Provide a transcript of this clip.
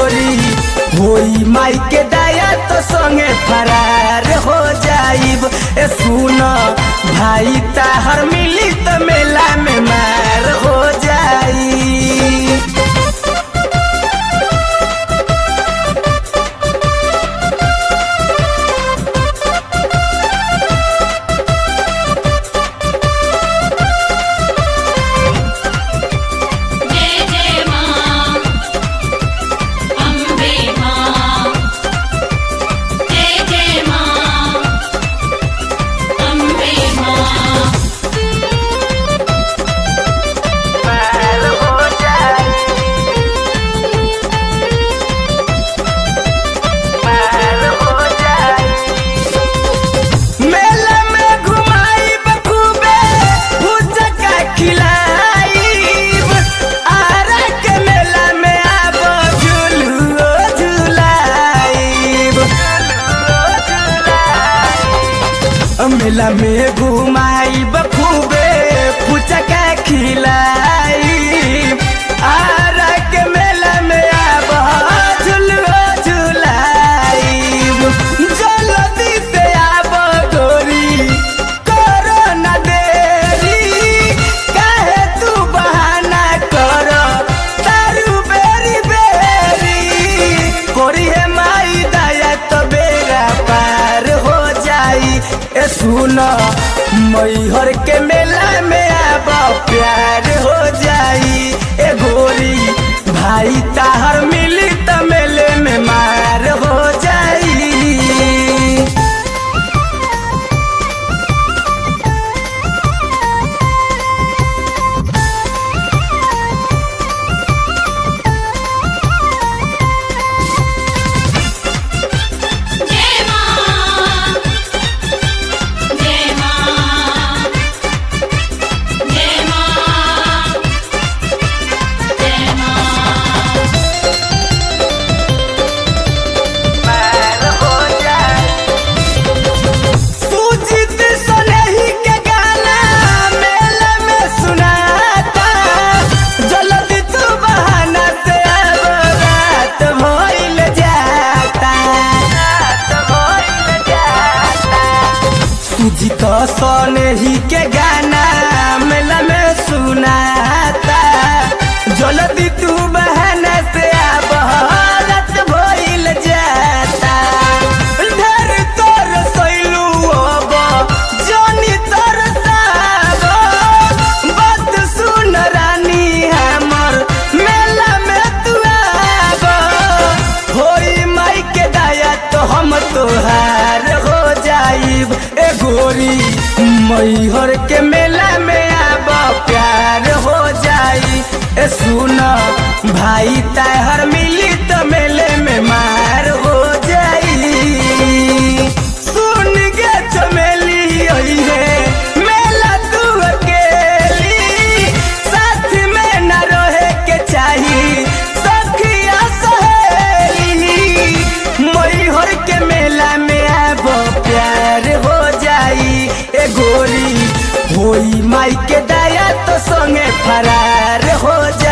गोरी होई माई के दया तो संगे फरार हो जाइब ए सुन भाई ताहर मिली तो मेला में मार हो जाई जय जय मां अम्बे मां जय जय मां अम्बे मां मार हो जाई मार हो जाई मेला में घुमाइब खूबे भुजका खिलाइब आरा के मेला में आब झुलुओ झुलाइब मेला में घुमाइब खूबे फुचका खिलाइब आरा के मेला में आब झुलुओ झुलाइब जल्दी से आब गोरी करो न देरी काहे तू बहाना कर तारू बेरी बेरी कोरी है माई दया तो बेरा पार हो जाई ए सुन मैहर के मेला में आब प्यार हो जाई ए गोरी भाई ताहर मिली त मेले में मार हो जाई जय मां जय मां जय मां जय मां पार हो जाए सुजीत सनेही के गाना मेला में सुनाता जल्दी तू बहाना से अब रात भइल जाता रात भइल जाता सुजीत सनेही के गाना मेला में सुनाता जल्दी तू बहाना से अब रात भइल जाता ढेर तोर सैलू अब जनी तोर साब बात सुन रानी हमर मेला में तू आब होई माई के दया तो हम तोहार हो जाइब ए गोरी मैहर के मेला में आब प्यार हो जाई ए सुन भाई ताहर मिली तो मेले में मार हो जाई सुन के चमेली आई है मेला तू अकेली साथ में न रहे के चाही सखिया सहेली मैहर के मेला में आब प्यार हो जाई ए गोरी होई माई के दया तो संगे फरार हो जाई